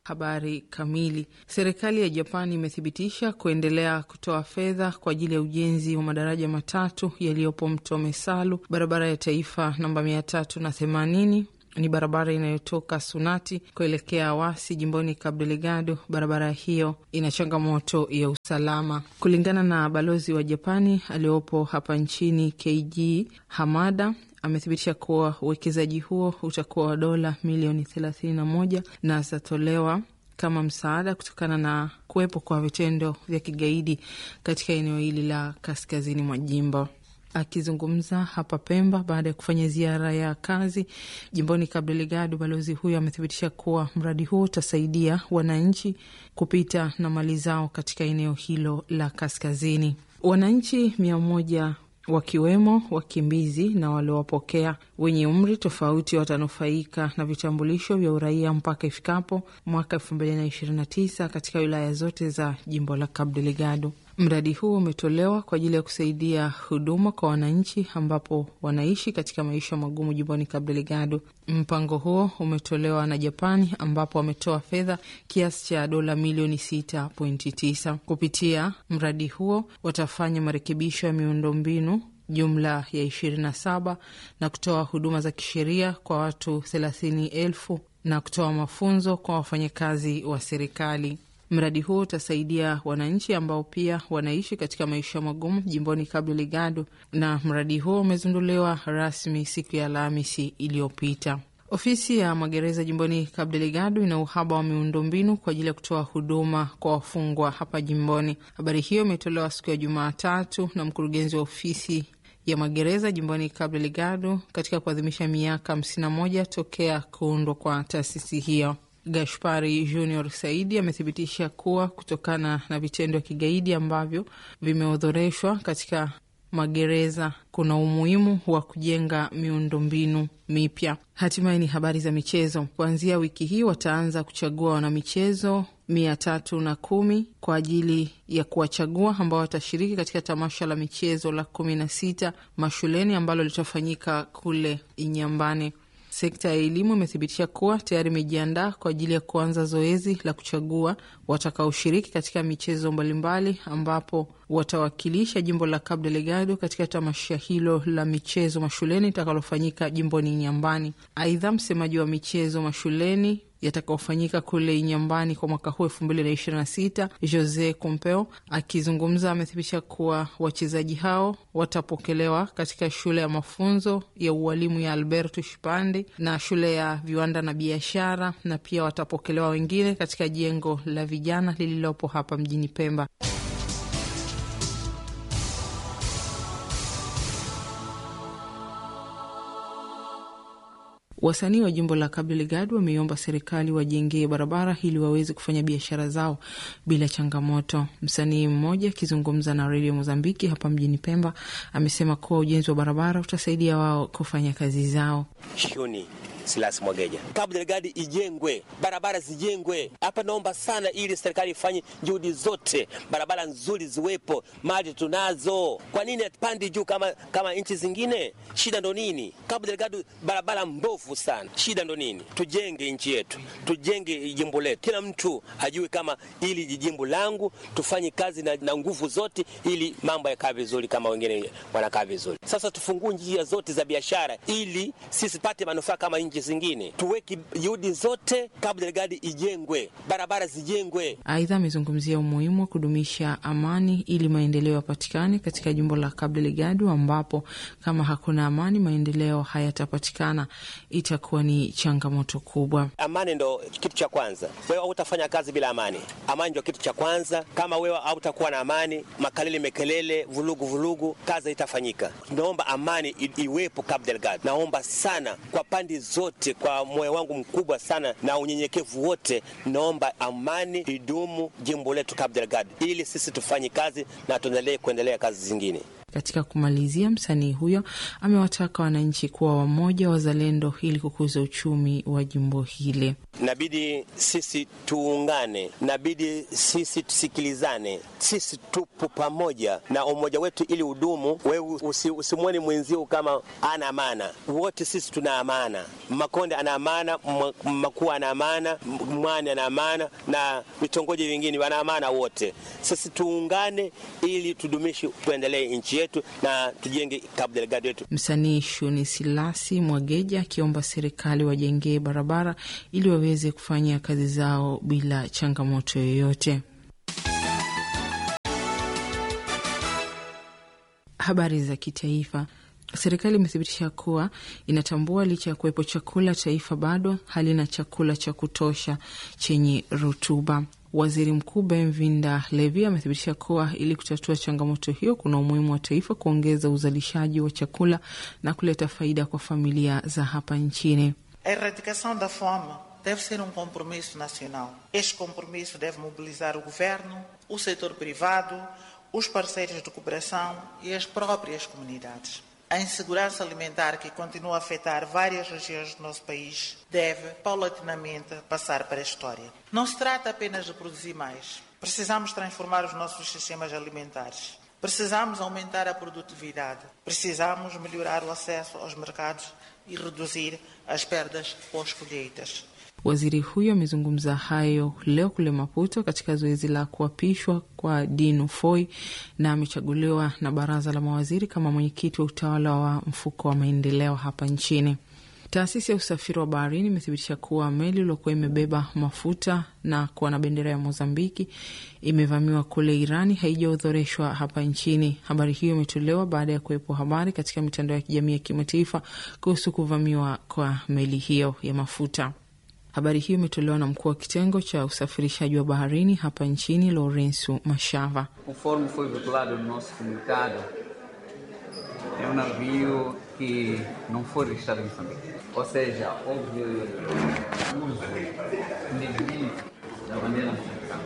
Habari kamili. Serikali ya Japani imethibitisha kuendelea kutoa fedha kwa ajili ya ujenzi wa madaraja matatu yaliyopo mto Mesalu, barabara ya taifa namba mia tatu na themanini ni barabara inayotoka Sunati kuelekea Awasi jimboni Cabo Delgado. Barabara hiyo ina changamoto ya usalama. Kulingana na balozi wa Japani aliyopo hapa nchini KG Hamada amethibitisha kuwa uwekezaji huo utakuwa wa dola milioni thelathini na moja na zitatolewa kama msaada kutokana na kuwepo kwa vitendo vya kigaidi katika eneo hili la kaskazini mwa jimbo. Akizungumza hapa Pemba baada ya kufanya ziara ya kazi jimboni Cabo Delgado, balozi huyo amethibitisha kuwa mradi huo utasaidia wananchi kupita na mali zao katika eneo hilo la kaskazini. Wananchi mia moja wakiwemo wakimbizi na waliowapokea wenye umri tofauti watanufaika na vitambulisho vya uraia mpaka ifikapo mwaka elfu mbili na ishirini na tisa katika wilaya zote za jimbo la Cabo Delgado. Mradi huu umetolewa kwa ajili ya kusaidia huduma kwa wananchi ambapo wanaishi katika maisha magumu jimboni Cabo Delgado. Mpango huo umetolewa na Japani ambapo wametoa fedha kiasi cha dola milioni 6.9. Kupitia mradi huo watafanya marekebisho ya miundombinu jumla ya 27 na kutoa huduma za kisheria kwa watu 30,000 na kutoa mafunzo kwa wafanyakazi wa serikali. Mradi huo utasaidia wananchi ambao pia wanaishi katika maisha magumu jimboni Cabo Delgado, na mradi huo umezinduliwa rasmi siku ya Alhamisi iliyopita. Ofisi ya magereza jimboni Cabo Delgado ina uhaba wa miundombinu kwa ajili ya kutoa huduma kwa wafungwa hapa jimboni. Habari hiyo imetolewa siku ya Jumatatu na mkurugenzi wa ofisi ya magereza jimboni Cabo Delgado katika kuadhimisha miaka 51 tokea kuundwa kwa taasisi hiyo. Gashpari Junior Saidi amethibitisha kuwa kutokana na vitendo vya kigaidi ambavyo vimeodhoreshwa katika magereza kuna umuhimu wa kujenga miundombinu mipya. Hatimaye ni habari za michezo. Kuanzia wiki hii wataanza kuchagua wanamichezo mia tatu na kumi kwa ajili ya kuwachagua ambao watashiriki katika tamasha la michezo la kumi na sita mashuleni ambalo litafanyika kule Inyambane. Sekta ya elimu imethibitisha kuwa tayari imejiandaa kwa ajili ya kuanza zoezi la kuchagua watakaoshiriki katika michezo mbalimbali, ambapo watawakilisha jimbo la Cabo Delgado katika tamasha hilo la michezo mashuleni itakalofanyika jimboni Nyambani. Aidha, msemaji wa michezo mashuleni yatakaofanyika kule Inyambani kwa mwaka huu elfu mbili na ishirini na sita Jose Kumpeo akizungumza amethibitisha kuwa wachezaji hao watapokelewa katika shule ya mafunzo ya ualimu ya Alberto Shipande na shule ya viwanda na biashara, na pia watapokelewa wengine katika jengo la vijana lililopo hapa mjini Pemba. Wasanii wa jimbo la Cabo Delgado wameiomba serikali wajengee barabara ili waweze kufanya biashara zao bila changamoto. Msanii mmoja akizungumza na redio Mozambiki hapa mjini Pemba amesema kuwa ujenzi wa barabara utasaidia wao kufanya kazi zao. Shuni Silas Mwageja, Cabo Delgado ijengwe, barabara zijengwe hapa. Naomba sana, ili serikali ifanye juhudi zote, barabara nzuri ziwepo, mali tunazo. Kwa nini atupandi juu kama, kama nchi zingine? Shida ndo nini? Cabo Delgado barabara mbovu sana, shida ndo nini? Tujenge nchi yetu, tujenge jimbo letu, kila mtu ajue kama ili jimbo langu, tufanye kazi na, na nguvu zote, ili mambo yakaa vizuri kama wengine wanakaa vizuri. Sasa tufungue njia zote za biashara, ili sisi pate manufaa kama nchi zingine. Tuweke juhudi zote, Cabo Delgado ijengwe, barabara zijengwe. Aidha, amezungumzia umuhimu wa kudumisha amani ili maendeleo yapatikane katika jimbo la Cabo Delgado, ambapo kama hakuna amani maendeleo hayatapatikana, itakuwa ni changamoto kubwa. Amani ndo kitu cha kwanza. Wewe hautafanya kazi bila amani. Amani ndio kitu cha kwanza. Kama wewe hautakuwa na amani, makelele mekelele, vulugu vulugu, kazi haitafanyika. Naomba amani iwepo Cabo Delgado. Naomba sana kwa pande zote, kwa moyo wangu mkubwa sana na unyenyekevu wote, naomba amani idumu jimbo letu Cabo Delgado, ili sisi tufanye kazi na tuendelee kuendelea kazi zingine. Katika kumalizia, msanii huyo amewataka wananchi kuwa wamoja, wazalendo, ili kukuza uchumi wa jimbo hili. Inabidi sisi tuungane, inabidi sisi tusikilizane, sisi tupo pamoja na umoja wetu ili udumu. Wewe usi, usimwoni mwenzio kama ana amana, wote sisi tuna amana. Makonde ana amana, Makuu ana amana, Mwani ana amana na vitongoji vingine wana amana wote. Sisi tuungane ili tudumishi, tuendelee nchi yetu na tujenge Cabo Delgado yetu. Msanii Shuni Silasi Mwageja akiomba serikali wajengee barabara ili waweze kufanya kazi zao bila changamoto yoyote. Habari za kitaifa. Serikali imethibitisha kuwa inatambua licha ya kuwepo chakula, taifa bado halina chakula cha kutosha chenye rutuba. Waziri Mkuu Benvinda Levi amethibitisha kuwa ili kutatua changamoto hiyo, kuna umuhimu wa taifa kuongeza uzalishaji wa chakula na kuleta faida kwa familia za hapa nchini. A erradicação da fome deve ser um compromisso nacional. Este compromisso deve mobilizar o governo, o setor privado, os parceiros de cooperação e as próprias comunidades. A insegurança alimentar que continua a afetar várias regiões do nosso país deve, paulatinamente, passar para a história. Não se trata apenas de produzir mais. Precisamos transformar os nossos sistemas alimentares. Precisamos aumentar a produtividade. Precisamos melhorar o acesso aos mercados e reduzir as perdas pós-colheitas. Waziri huyo amezungumza hayo leo kule Maputo katika zoezi la kuapishwa kwa Dinu Foi na amechaguliwa na baraza la mawaziri kama mwenyekiti wa utawala wa mfuko wa maendeleo hapa nchini. Taasisi ya usafiri wa baharini imethibitisha kuwa meli iliyokuwa imebeba mafuta na kuwa na bendera ya Mozambiki imevamiwa kule Irani haijaodhoreshwa hapa nchini. Habari hiyo imetolewa baada ya kuwepo habari katika mitandao ya kijamii ya kimataifa kuhusu kuvamiwa kwa meli hiyo ya mafuta. Habari hiyo imetolewa na mkuu wa kitengo cha usafirishaji wa baharini hapa nchini, Lourenço Machava. Conforme foi veiculado no nosso comunicado, é um navio que não foi registrado em Moçambique. Ou seja, houve uso indevido da bandeira moçambicana,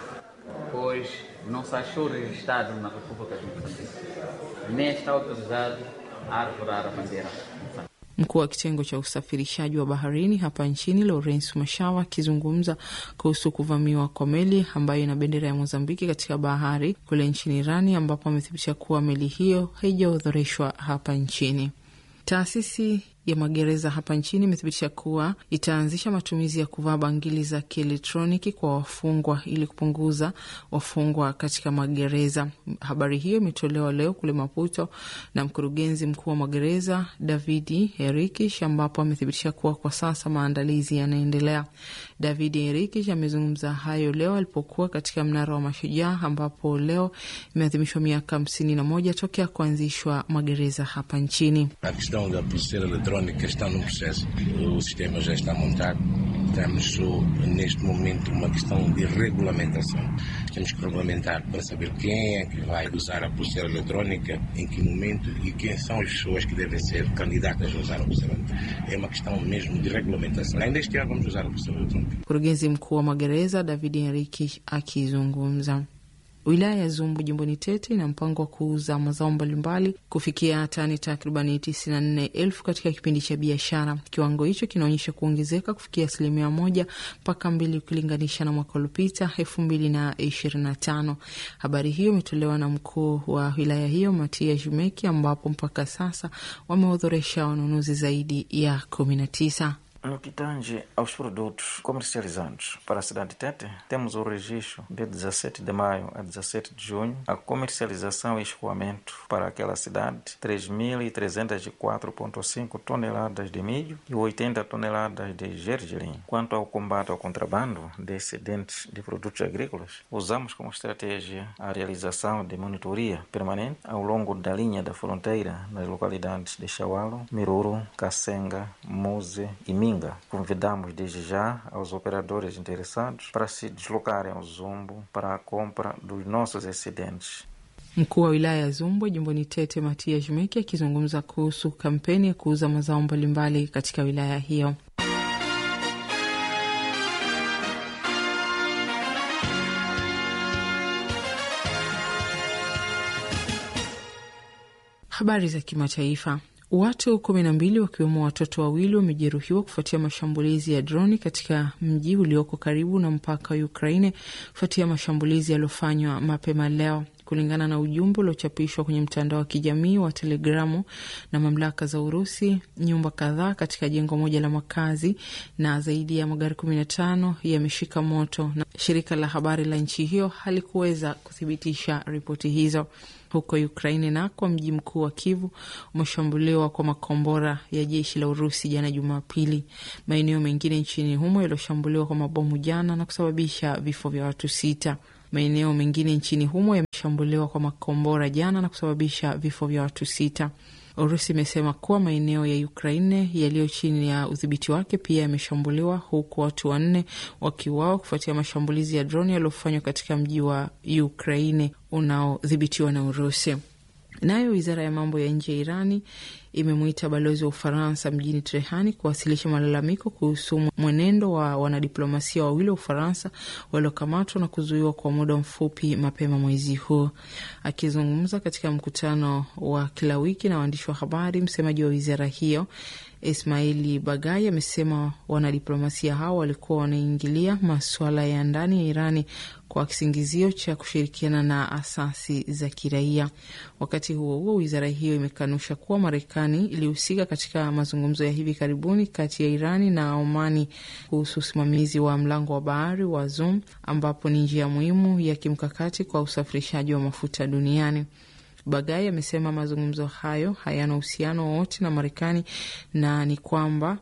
pois não se achou registrado na República de Moçambique, nem está autorizado a arvorar a bandeira moçambicana. Mkuu wa kitengo cha usafirishaji wa baharini hapa nchini Lawrence Mashawa akizungumza kuhusu kuvamiwa kwa meli ambayo ina bendera ya Mozambiki katika bahari kule nchini Irani, ambapo amethibitisha kuwa meli hiyo haijaodhoreshwa hapa nchini. Taasisi ya magereza hapa nchini imethibitisha kuwa itaanzisha matumizi ya kuvaa bangili za kielektroniki kwa wafungwa ili kupunguza wafungwa katika magereza. Habari hiyo imetolewa leo kule Maputo na mkurugenzi mkuu wa magereza Davidi Herikish, ambapo amethibitisha kuwa kwa sasa maandalizi yanaendelea. Davidi Herikish amezungumza hayo leo alipokuwa katika mnara wa Mashujaa, ambapo leo imeadhimishwa miaka hamsini na moja tokea kuanzishwa magereza hapa nchini. A questão da pulseira eletrónica está num processo. O sistema já está montado. Estamos neste momento uma questão de regulamentação. Temos que regulamentar para saber quem é que vai usar a pulseira eletrónica, em que momento e quem são as pessoas que devem ser candidatas a usar a pulseira eletrónica. É uma questão mesmo de regulamentação. Ainda este ano vamos usar a pulseira eletrónica. Mkurugenzi mkuu wa magereza David Henrique akizungumza. Wilaya ya Zumbu jimboni Tete ina mpango wa kuuza mazao mbalimbali kufikia tani takribani tisini na nne elfu katika kipindi cha biashara. Kiwango hicho kinaonyesha kuongezeka kufikia asilimia moja mpaka mbili ukilinganisha na mwaka uliopita elfu mbili na ishirini na tano. Habari hiyo imetolewa na mkuu wa wilaya hiyo Matia Jumeki, ambapo mpaka sasa wameodhoresha wanunuzi zaidi ya kumi na tisa. No que tange aos produtos comercializados para a cidade de Tete, temos o registro de 17 de maio a 17 de junho, a comercialização e escoamento para aquela cidade, 3.304,5 toneladas de milho e 80 toneladas de gergelim. Quanto ao combate ao contrabando de excedentes de produtos agrícolas, usamos como estratégia a realização de monitoria permanente ao longo da linha da fronteira nas localidades de Chaualo, Miruro, Kasenga, Muse e Minga. Convidamos desde já aos operadores interessados para se deslocarem ao Zumbo para a compra dos nossos excedentes. Mkuu wa wilaya ya Zumbwe jimboni Tete, Matia Jumeki akizungumza kuhusu kampeni ya kuuza mazao mbalimbali katika wilaya hiyo. Habari za kimataifa. Watu kumi na mbili wakiwemo watoto wawili wamejeruhiwa kufuatia mashambulizi ya droni katika mji ulioko karibu na mpaka wa Ukraine kufuatia mashambulizi yaliyofanywa mapema leo, kulingana na ujumbe uliochapishwa kwenye mtandao wa kijamii wa Telegramu na mamlaka za Urusi. Nyumba kadhaa katika jengo moja la makazi na zaidi ya magari kumi na tano yameshika moto, na shirika la habari la nchi hiyo halikuweza kuthibitisha ripoti hizo. Huko Ukraini nako mji mkuu wa Kivu umeshambuliwa kwa makombora ya jeshi la Urusi jana Jumapili. Maeneo mengine nchini humo yaliyoshambuliwa kwa mabomu jana na kusababisha vifo vya watu sita. Maeneo mengine nchini humo yameshambuliwa kwa makombora jana na kusababisha vifo vya watu sita. Urusi imesema kuwa maeneo ya Ukraine yaliyo chini ya udhibiti wake pia yameshambuliwa huku watu wanne wakiuawa kufuatia mashambulizi ya droni yaliyofanywa katika mji wa Ukraine unaodhibitiwa na Urusi. Nayo wizara ya mambo ya nje ya Irani imemwita balozi wa Ufaransa mjini Trehani kuwasilisha malalamiko kuhusu mwenendo wa wanadiplomasia wawili wa Ufaransa waliokamatwa na kuzuiwa kwa muda mfupi mapema mwezi huu. Akizungumza katika mkutano wa kila wiki na waandishi wa habari, msemaji wa wizara hiyo Ismaili Bagai amesema wanadiplomasia hao walikuwa wanaingilia masuala ya ndani ya Irani kwa kisingizio cha kushirikiana na asasi za kiraia. Wakati huo huo, wizara hiyo imekanusha kuwa Marekani ilihusika katika mazungumzo ya hivi karibuni kati ya Irani na Omani kuhusu usimamizi wa mlango wa bahari wa Zoom, ambapo ni njia muhimu ya kimkakati kwa usafirishaji wa mafuta duniani. Bagai amesema mazungumzo hayo hayana uhusiano wowote na Marekani na ni kwamba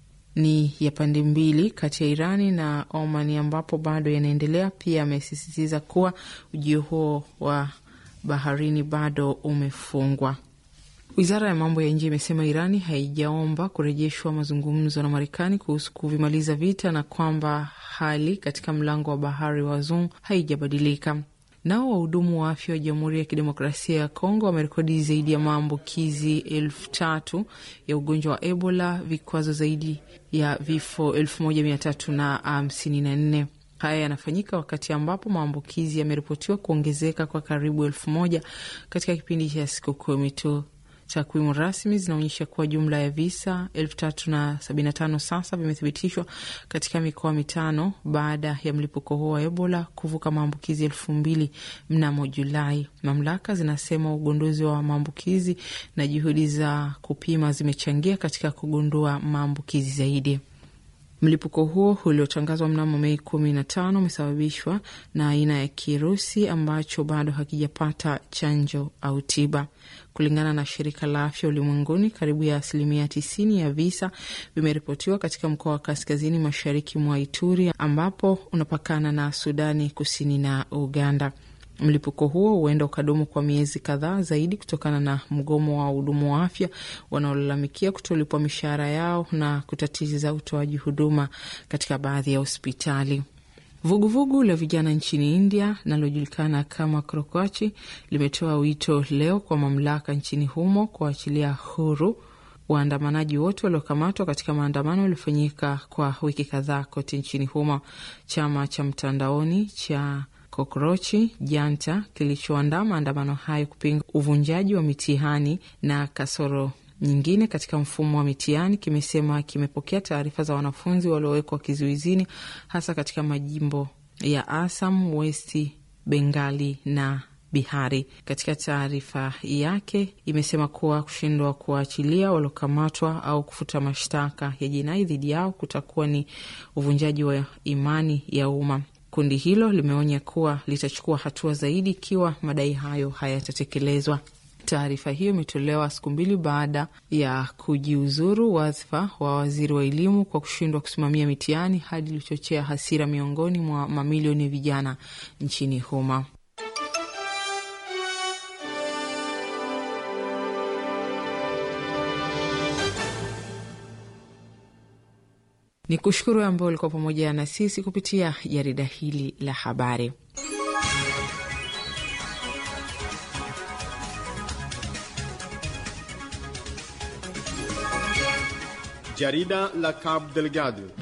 ni ya pande mbili kati ya Irani na Omani ambapo bado yanaendelea. Pia amesisitiza kuwa ujio huo wa baharini bado umefungwa. Wizara ya mambo ya nje imesema Irani haijaomba kurejeshwa mazungumzo na Marekani kuhusu kuvimaliza vita na kwamba hali katika mlango wa bahari wa Zoom haijabadilika. Nao wahudumu wa afya wa Jamhuri ya Kidemokrasia ya Kongo wamerekodi zaidi ya maambukizi elfu tatu ya ugonjwa wa Ebola, vikwazo zaidi ya vifo elfu moja mia tatu na hamsini na nne. Haya yanafanyika wakati ambapo maambukizi yameripotiwa kuongezeka kwa karibu elfu moja katika kipindi cha siku kumi tu. Takwimu rasmi zinaonyesha kuwa jumla ya visa elfu tatu na sabini na tano sasa vimethibitishwa katika mikoa mitano baada ya mlipuko huo wa Ebola kuvuka maambukizi elfu mbili mnamo Julai. Mamlaka zinasema ugunduzi wa maambukizi na juhudi za kupima zimechangia katika kugundua maambukizi zaidi. Mlipuko huo uliotangazwa mnamo Mei kumi na tano umesababishwa na aina ya kirusi ambacho bado hakijapata chanjo au tiba. Kulingana na shirika la afya ulimwenguni, karibu ya asilimia tisini ya visa vimeripotiwa katika mkoa wa kaskazini mashariki mwa Ituri ambapo unapakana na Sudani Kusini na Uganda. Mlipuko huo huenda ukadumu kwa miezi kadhaa zaidi kutokana na mgomo wa wahudumu wa afya wanaolalamikia kutolipwa mishahara yao na kutatiza utoaji huduma katika baadhi ya hospitali. Vuguvugu la vijana nchini India linalojulikana kama Krokachi limetoa wito leo kwa mamlaka nchini humo kuachilia huru waandamanaji wote waliokamatwa katika maandamano yaliyofanyika kwa wiki kadhaa kote nchini humo. Chama cha mtandaoni cha Kokrochi Janta kilichoandaa maandamano hayo kupinga uvunjaji wa mitihani na kasoro nyingine katika mfumo wa mitihani kimesema kimepokea taarifa za wanafunzi waliowekwa kizuizini hasa katika majimbo ya Assam, Westi Bengali na Bihari. Katika taarifa yake imesema kuwa kushindwa kuwaachilia waliokamatwa au kufuta mashtaka ya jinai dhidi yao kutakuwa ni uvunjaji wa imani ya umma. Kundi hilo limeonya kuwa litachukua hatua zaidi ikiwa madai hayo hayatatekelezwa. Taarifa hiyo imetolewa siku mbili baada ya kujiuzuru wadhifa wa waziri wa elimu kwa kushindwa kusimamia mitihani, hadi ilichochea hasira miongoni mwa mamilioni ya vijana nchini humo. Ni kushukuru ambao ulikuwa pamoja na sisi kupitia jarida hili la habari. Jarida la Cabo Delgado